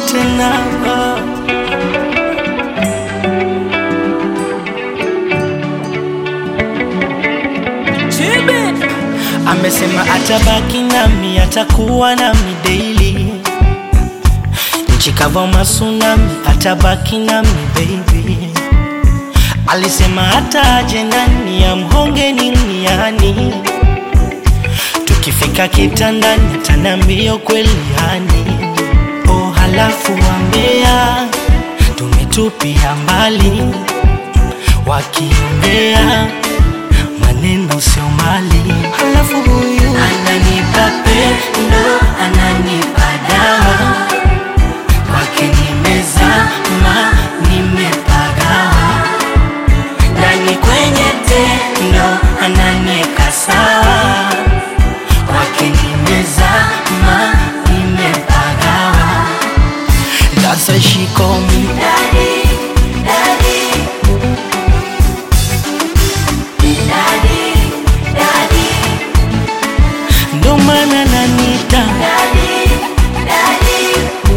tena oh. Amesema atabaki nami, atakuwa nami daily. Nchi kavu masunami, atabaki nami baby. Alisema hata aje nani amhonge niniani, tukifika kitandani atanambia kweli yani. Oh, halafu wambea tumetupia mbali, wakiongea maneno sio mali. Halafu huyu ananipa pendo, ananipa dawa, kwake nimezama, nimepagawa ndani kwenye tendo, ananieka sawa, kwake nimezama, nimepagawa. That's why she call me Daddy, daddy, daddy, daddy, ndo maana nanita daddy, daddy,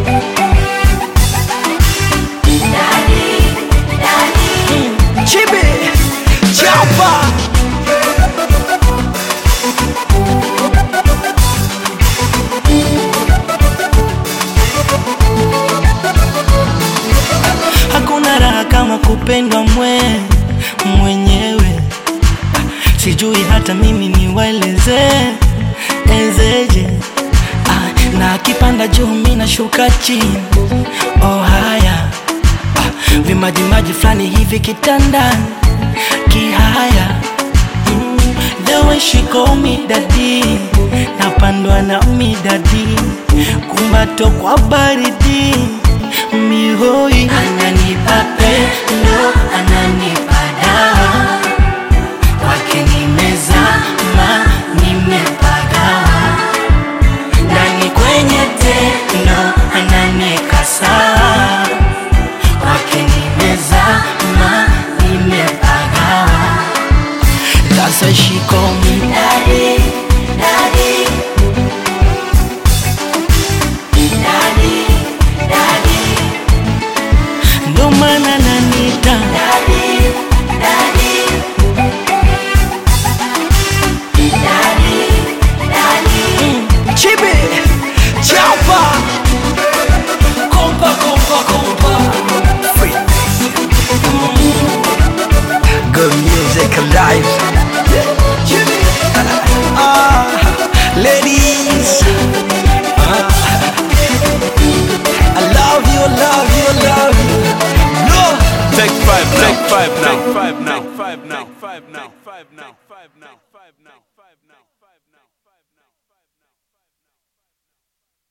daddy, daddy. Chibi Chapa Hakuna raha kama kupendwa mwe mwenyewe, sijui hata mimi niwaeleze ezeje. Ah, na akipanda juu mimi nashuka chini. Oh haya ah, vimajimaji fulani hivi kitandani kihaya mm, the way she call me daddy napandwa na midadi kumbato kwa baridi mihoi ananipa pendo ananipa dawa kwake nimezama nimepagawa ndani kwenye tendo ananieka sawa kwake nimezama nimepagawa That's why she call me Daddy, daddy, daddy, daddy, ndo maana nanita daddy, daddy, daddy, daddy. Chibi Chapa Kompa kompa kompa Good music alive Ah, Ladies Ah, I love you, love you, love you No Take five now. Take five now. Take five now. Take five now. Take five now. Take five now. Take five now. Take five now.